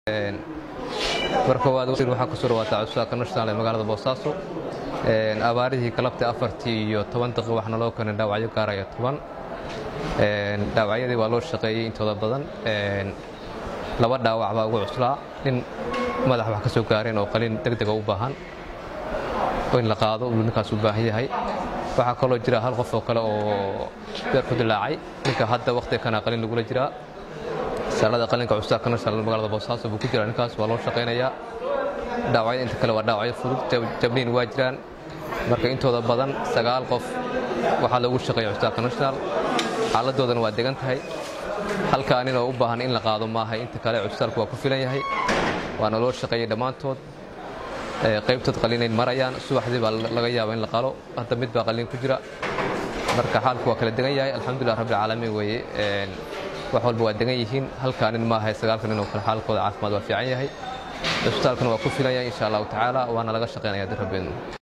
marka waad waxaa ku soo dhawaataa cusbaaka national ee magaalada boosaaso abaarihii galabta afartii iyo toban daqiiq waxna loo keenay dhaawacyo gaaraya toban dhaawacyadii waa loo shaqeeyey intooda badan laba dhaawac baa ugu cuslaa nin madax wax ka soo gaareen oo qaliin deg dega u baahan oo in la qaado uu ninkaas u baahan yahay waxaa kaloo jira hal qof oo kale oo beer ku dilaacay ninka hadda wakhtiga kana qaliin lagula jiraa saalada qalinka cusbaaka national magaalada boosaaso buu ku jiraa ninkaas waa loo shaqaynayaa dhaawacyada inta kale waa dhaawacyo fudud jabniin waa jiraan marka intooda badan sagaal qof waxaa loogu shaqeeya cusbaaka national xaaladoodana waa degan tahay halkaa nin oo u baahan in la qaado maaha inta kale cusbitaalku waa ku filan yahay waana loo shaqeeyey dhammaantood qaybtood qaliinayn marayaan subaxdii baa laga yaaba in la qalo hadda mid baa qaliin ku jira marka xaalku waa kala degan yahay alxamdulilah rabbilcaalamiin weeye wax walba waa degan yihiin halkaa nin maaha sagaalka nin oo kale xaalkooda caafimaad waa fiican yahay cusbitaalkuna waa ku filan yahay insha allahu tacaala waana laga shaqeynaya dirrabeednu